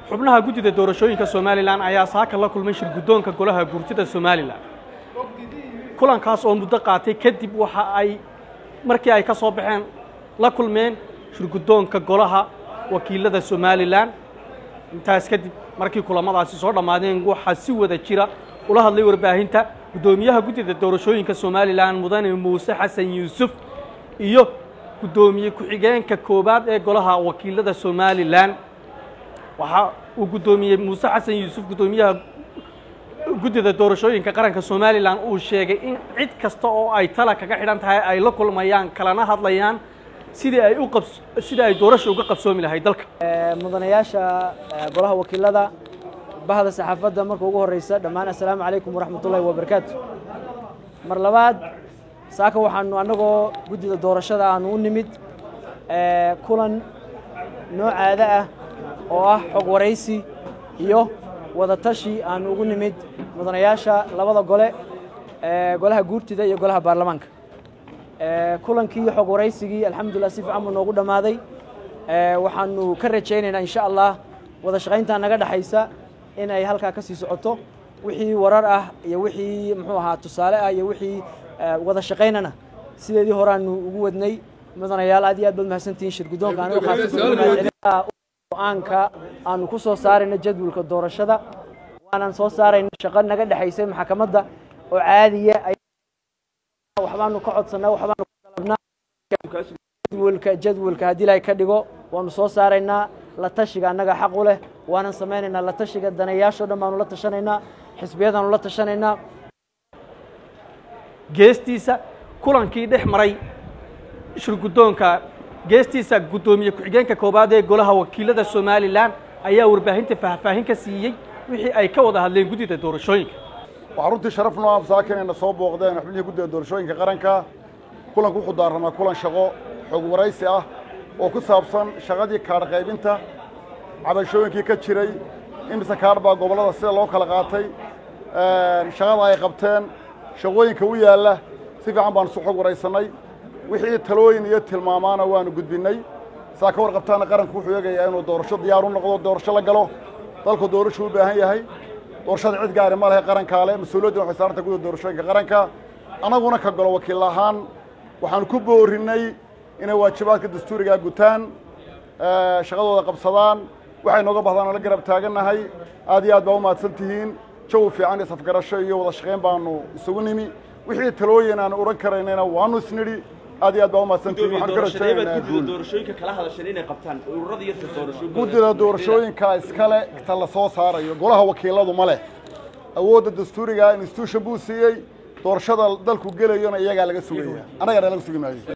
xubnaha guddida doorashooyinka somalilan ayaa saaka la kulmay shir guddoonka golaha guurtida somalilan kulankaas oo muddo qaatay kadib waxa ay markii ay ka soo baxeen la kulmeen shir guddoonka golaha wakiilada somalilan intaas kadib markii kulamadaasi soo dhammaadeen waxaa si wada jira ula hadlay warbaahinta guddoomiyaha guddida doorashooyinka somalilan mudane muuse xasan yuusuf iyo guddoomiye ku-xigeenka koowaad ee golaha wakiilada somalilan waxa uu guddoomiyey muuse xasan yuusuf guddoomiyaha guddida doorashooyinka qaranka somalilan uu sheegay in cid kasta oo ay tala kaga xidhan tahay ay la kulmayaan kalana hadlayaan sidii ay u qabs sidii ay doorasha uga qabsoomi lahayd dalka mudanayaasha golaha wakiilada bahda saxaafadda marka ugu horeysa dhammaan assalaamu calaykum waraxmatullahi wabarakaatu mar labaad saaka waxaanu annagoo guddida doorashada aanu u nimid kulan noocaada ah oo ah xog waraysi iyo wadatashi aanu ugu nimid mudanayaasha labada gole golaha guurtida iyo golaha baarlamaanka kulankii xog waraysigii alxamdulillah si fiican buu noogu dhammaaday waxaanu ka rajaynaynaa insha allah wada shaqayntaa naga dhexaysa in ay halkaa ka sii socoto wixii warar ah iyo wixii muxuu ahaa tusaale ah iyo wixii wada shaqaynana sideedii horeaanu ugu wadnay mudanayaal aad iyo aad baad mahadsantihiin shir guddoonka anigu khaasatan go-aanka aanu ku soo saarayno jadwalka doorashada waanan soo saarayno shaqo naga dhexaysay maxkamadda oo caadiya waxbaanu ka codsanaa waxbaanu ka dalabnaa jadwalka jadwalka haddii ilaahay ka dhigo waanu soo saaraynaa la tashiga annaga xaq u leh waanan samaynaynaa la tashiga danayaashoo dhan baanu la tashanaynaa xisbiyadaanu la tashanaynaa geestiisa kulankii dhex maray shir guddoonka geestiisa guddoomiye ku-xigeenka koowaad ee golaha wakiilada somalilan ayaa warbaahinta faahfaahin ka siiyey wixii ay ka wada hadleen guddida doorashooyinka waxaa runtii sharaf noo amsaaka inayna soo booqdeen xubnihii guddida doorashooyinka qaranka kulanku wuxuu daarramaa kulan shaqo xog waraysi ah oo ku saabsan shaqadii kaadh qaybinta cabashooyinkii ka jiray imise kaadh baa gobollada sida loo kala qaatay shaqada ay qabteen shaqooyinka u yaalla si fiican baanu su xog waraysannay wixii talooyin iyo tilmaamaana waanu gudbinnay saa ka warqabtaana qaranku wuxuu eegayaa inuu doorasho diyaar u noqdo doorasho la galo dalku doorashuu u baahan yahay doorashada cid gaari ma lehe qarankaa le mas-uuliyadduna waxay saaranta guda doorashooyinka qaranka annaguna ka golo wakiil ahaan waxaanu ku boorinnay inay waajibaadka dastuurigaa gutaan shaqadooda qabsadaan waxay nooga bahdaan oo la garab taagannahay aad iyo aad baa u mahadsan tihiin jawi fiican iyo safgarasho iyo wada shaqayn baanu isugu nimi wixii talooyin aanu odhan karaynayna waanu isnidhi aad iyo aad baa u mahadsantihiin waxaan ka rajaynaynaa guul guddida doorashooyinka iskale ta la soo saarayo golaha wakiiladu ma leh awoodda dastuuriga institution buu siiyey doorashada dalku gelayona iyagaa laga sugaya annagana laga sugi maayo